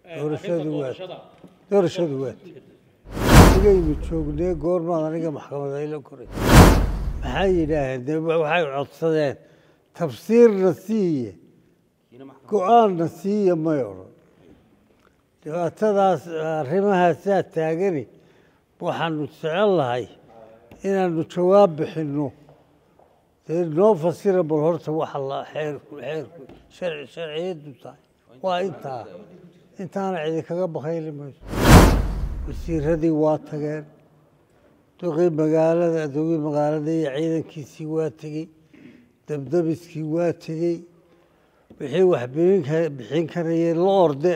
doorashadu waa doorashadu waa sigaynu joognee goormaad aniga maxkamad ayla koray maxay yidhaaheen de waxay codsadeen tafsiirna siiye go-aanna siiya may odhan dhibaatadaas arrimahaasaa taagani waxaanu jecel lahay inaanu jawaab bixinno dee noo fasira bal horta waxa la xeerku xeerku sharci sharciyaddu tahay waa intaa intaana cidi kaga bakayli mayso wasiiradii waa tageen duqii magaalada duqii magaalada iyo ciidankiisii waa tegey dabdabiskii waa tegey wixii wax bixin ka- bixin karayeen la orde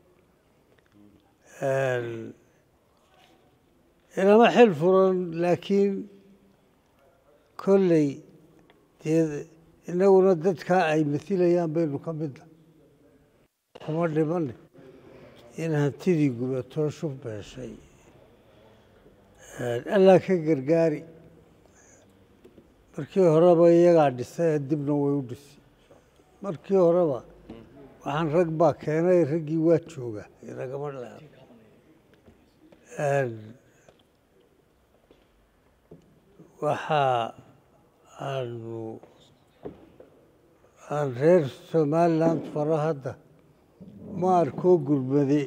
inama xil furan laakiin kolley dee inaguna dadkaa ay masilayaan baynu ka midna kuma dhimane in hantidii gubatoo shub beeshay allaa ka gargaari markii horeba iyagaa dhisay dibna way u dhisi markii horeba waxaan rag baa keenay raggii waa jooga inagama leha waxaa aanu aan reer somaliland faro hadda ma arkoo gurmade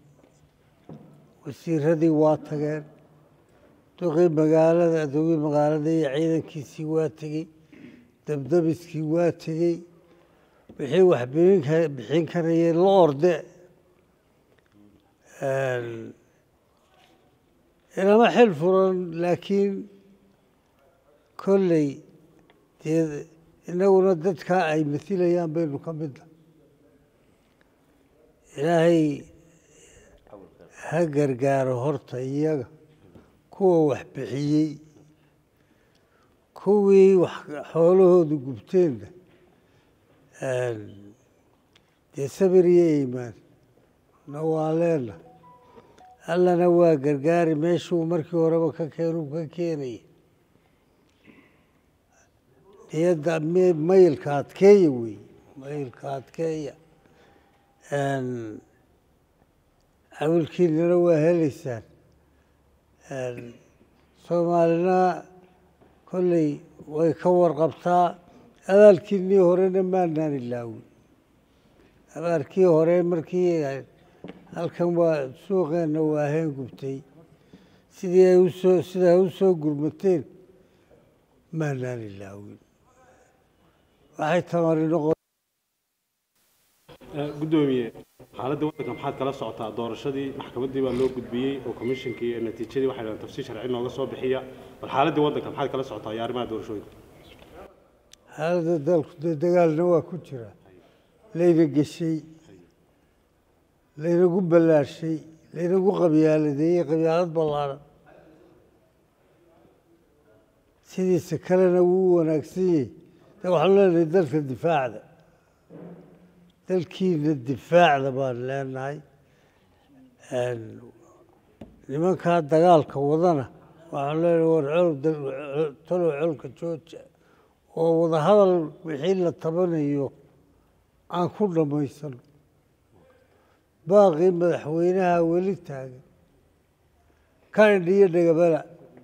wasiiradii waa tageen duqii magaalada duqii magaalada iyo ciidankiisii waa tegey dabdabiskii waa tegey wixii wax bixin ka- bixin karayeen la orde inama xil furan laakiin kolley dee inaguna dadkaa ay masilayaan baynu ka midna ilaahay ha gargaaro horta iyaga kuwa wax bixiyey kuwii wax xoolahoodu gubteenna dee sabir iyo iimaan na waa leena allana waa gargaari meeshuu markii horeba ka keenuu ka keenaya niyadda me- mayilka adkeeya wey mayilka adkeeya awilkiinana waa heleysaan soomaalina kolley way ka warqabtaa abaalkiinii horena maanaan ilaawin abaalkii hore markii halkan waa suuqeenna waaheen gubtay sidii ay usoo sida ay usoo gurmateen maanaan ilaawin waxay tamari noqon gudoomiye xaaladda waddanka maxaad kala socotaa doorashadii maxkamaddii baa loo gudbiyey oo komishinkii iyo natiijadii waxay dhahan tafsiir sharci nooga soo bixiya bal xaaladdii waddanka maxaad kala socotaa iyo arrimaha doorashooyinka xaaladda dalku dee dagaalna waa ku jira layna geshay laynagu ballaashay laynagu qabyaaladeeyey qabyaalad ballaaran sidiisa kalena wuu u wanaagsan yahay de waxaanu leenahay dalka difaacda dalkiina difaacda baan leenahay nimankaa dagaalka wadana waxaanu leenahay war col dal- talow colka jooja oo wadahadal wixii la tabanayo aan ku dhammaysano baaqii madaxweynaha weli taagan ka indhiyo dhegabala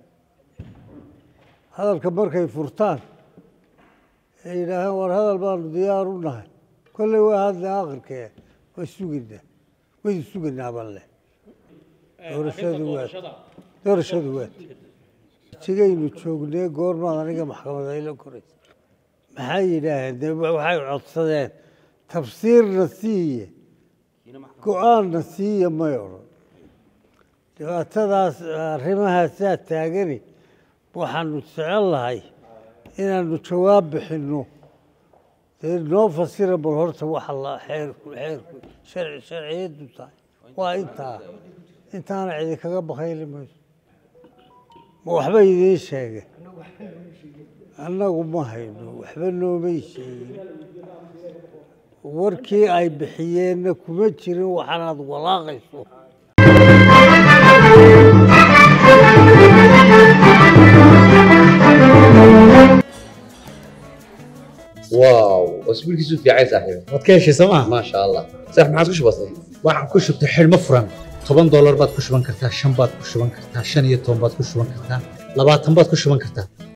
hadalka markay furtaan ay yidhaahaan war hadal baanu diyaar u nahay kolley waa hadla akhirkee waa sugaynaa waynu sugaynaa balle doorashadu waa doorashadu waa sigaynu joognee goormaad aniga maxkamad ayla koray maxay yidhaaheen de waxay codsadeen tafsiirna siiye go-aanna siiya may odhan dhibaatadaas arrimahaasaa taagani waxaanu jecel lahay inaanu jawaab bixinno dee noo fasira bal horta waxa la xeerku xeerku sharci sharciyaddu tahay waa intaa intaana cidi kaga bakayli mayso ma waxba idiin sheege annagu ma hayno waxba noomay sheegin warkii ay bixiyeenna kuma jirin waxaanaad walaaqayso واو واسبوعك في عايز صاحبي waad ka heshay sooma ما شاء الله صح ما عاد كش بسيط waxaan ku shubtay xidhmo furan toban doolar baad ku shuban kartaa shan baad ku shuban kartaa shan iyo toban baad ku shuban kartaa labaatan baad ku shuban kartaa